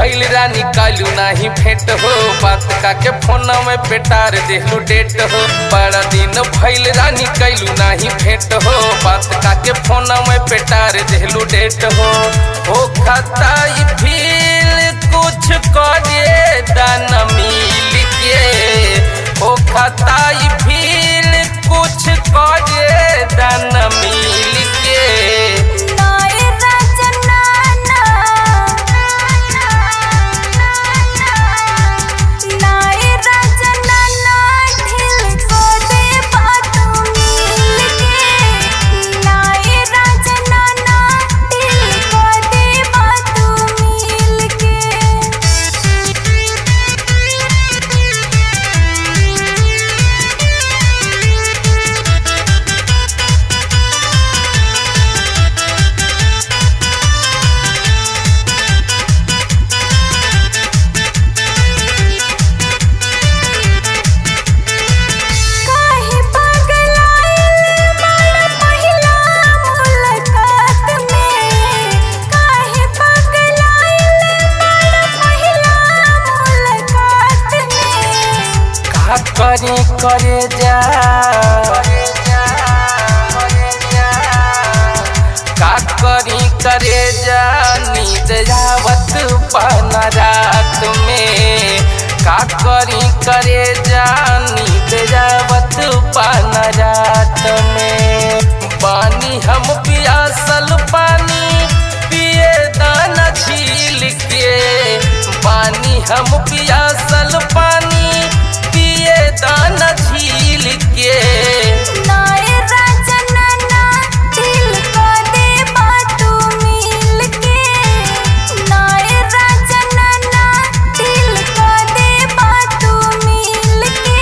भइल रानी कालू नाही भेंट हो बात का के फोन में पेटार देहलू डेट हो बड़ा दिन भइल रानी कैलू नाही भेंट हो बात का के फोन में पेटार देहलू डेट हो हो खाता ई फील कुछ करे दाना मिल के हो खाता ई फील कुछ करे दाना मिल के नाय रचना नाय रचना ना ढिल को दे बात मिल के नाय रचना ना ढिल को दे बात मिल काहे पगलाइल बाड़ा पहिला मुलाकात में काहे पगलाइल बाड़ा पहिला मुलाकात में का करी करे जा का करी करे जा नींद आवत पाना रात में का करी करे जा नींद आवत पाना रात में पानी हम पियासल पानी पिए दाना झील के पानी हम पियासल पानी पिए दाना झील के नाय रचना ना दिल को दे बात मिल के नाय रचना ना दिल को दे बात मिल के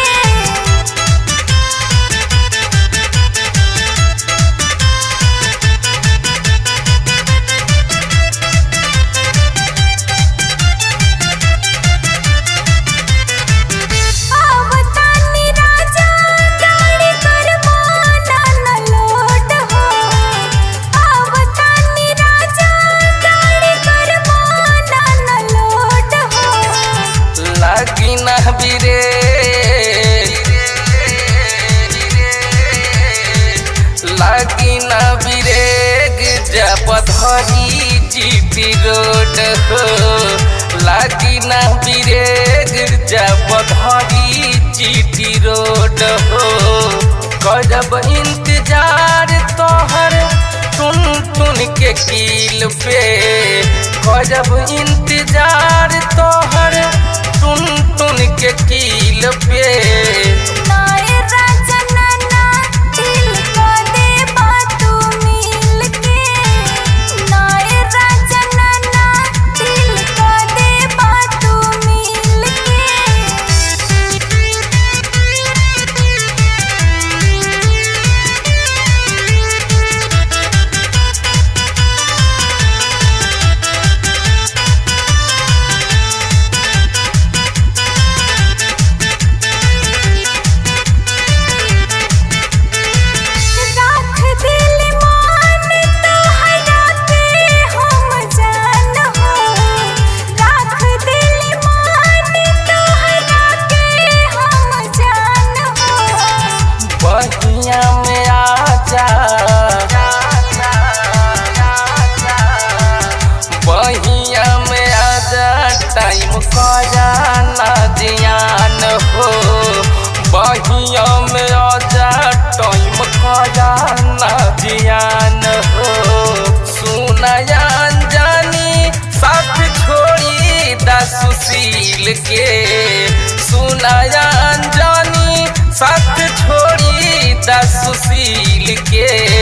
आवतानी राजा गाड़ी करबो ना लोट हो आवतानी राजा गाड़ी करबो ना लोट हो लागी ना बिरे लागी ना बिरेग जब धरी जीपी रोड हो लागी ना बिरेग जब धरी जीपी रोड हो करब इंतजार तोहर टुन टुन के कील पे करब इंतजार तोहर टुन टुन के कील पे नाय रचना ना दिल को दे बात मिल के नाय रचना ना दिल को दे बात मिल राख दिल मान तोहरा के हम जान हो राख दिल मान तोहरा के हम जान हो बहिया में आजा बहिया में आजा टाइम करा ना जियान हो बहिया में आजा टाइम करा ना जियान हो सुनयान जानी साथ छोड़ी दा सुशील के सुनयान जानी साथ छोड़ी दा सुशील के